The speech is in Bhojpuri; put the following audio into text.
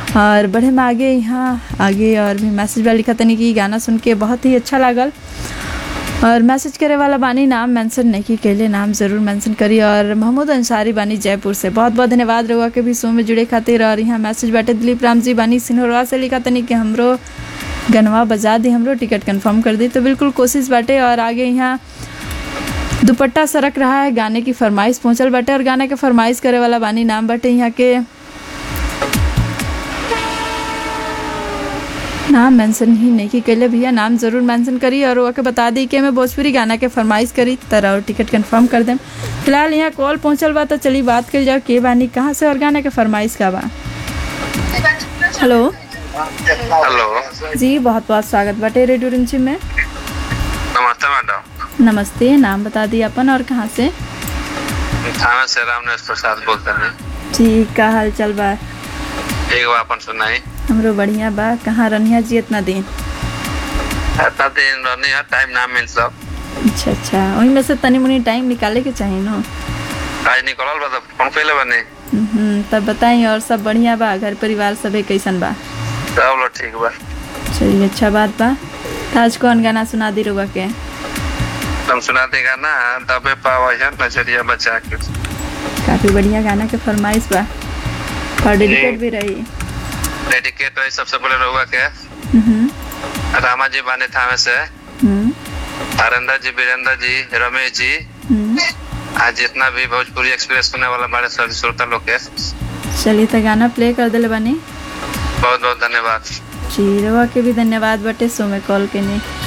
और बढ़े में आगे यहाँ आगे और भी मैसेज वाला लिखा तनी कि गाना सुन के बहुत ही अच्छा लागल और मैसेज करे वाला बानी नाम मेंशन नहीं कैले नाम ज़रूर मेंशन करी और महमूद अंसारी बानी जयपुर से बहुत बहुत धन्यवाद रहुआ के भी शो में जुड़े खातिर और यहाँ मैसेज बाटे दिलीप राम जी बानी सिन्होरवा से लिखा तनी कि हमरो गनवा बजा दी हमरो टिकट कंफर्म कर दी तो बिल्कुल कोशिश बाटे और आगे यहाँ दुपट्टा सरक रहा है गाने की फरमाइश पहुंचल बाटे और गाने के फरमाइश करे वाला बानी नाम बाटे यहाँ के नाम मेंशन ही नहीं की कैले भैया नाम ज़रूर मेंशन करी और वो के बता दी कि मैं भोजपुरी गाना के फरमाइश करी तरह और टिकट कंफर्म कर देम फिलहाल यहाँ कॉल पहुंचल बा तो चली बात कर जाओ के बानी कहाँ से और गाने के फरमाइश का बा हेलो हेलो जी बहुत बहुत स्वागत बाटे रेडियो रिंची में नमस्ते मैडम नमस्ते नाम बता दी अपन और कहाँ से थाना से रामनेश प्रसाद बोलते हैं जी का हाल चल बा एक बार अपन सुनाई हमरो बढ़िया बा कहाँ रनिया जी इतना दिन इतना दिन रहनी है टाइम ना मिल सब अच्छा अच्छा वही में से तनी मुनी टाइम निकाले के चाहिए ना आज निकलल बा तो फोन कैले बनी हम्म, तब बताई और सब बढ़िया बा घर परिवार सबे कैसन बा सब लोग ठीक बा चलिए अच्छा बात बा तो आज कौन गाना सुना दी रुआ के तुम सुना देगा ना दबे पावा है नजरिया बचा के काफी बढ़िया गाना के फरमाइश बा और डेडिकेट भी रही डेडिकेट है सबसे पहले रहुआ के हम्म, रामा जी बाने थामे से हम्म, हरेंद्र जी वीरेंद्र जी रमेश जी हम्म। आज जितना भी भोजपुरी एक्सप्रेस सुनने वाला बड़े सभी श्रोता लोग के चलिए तो गाना प्ले कर दिले बानी बहुत बहुत धन्यवाद जी रवा के भी धन्यवाद बटे सो में कॉल के नहीं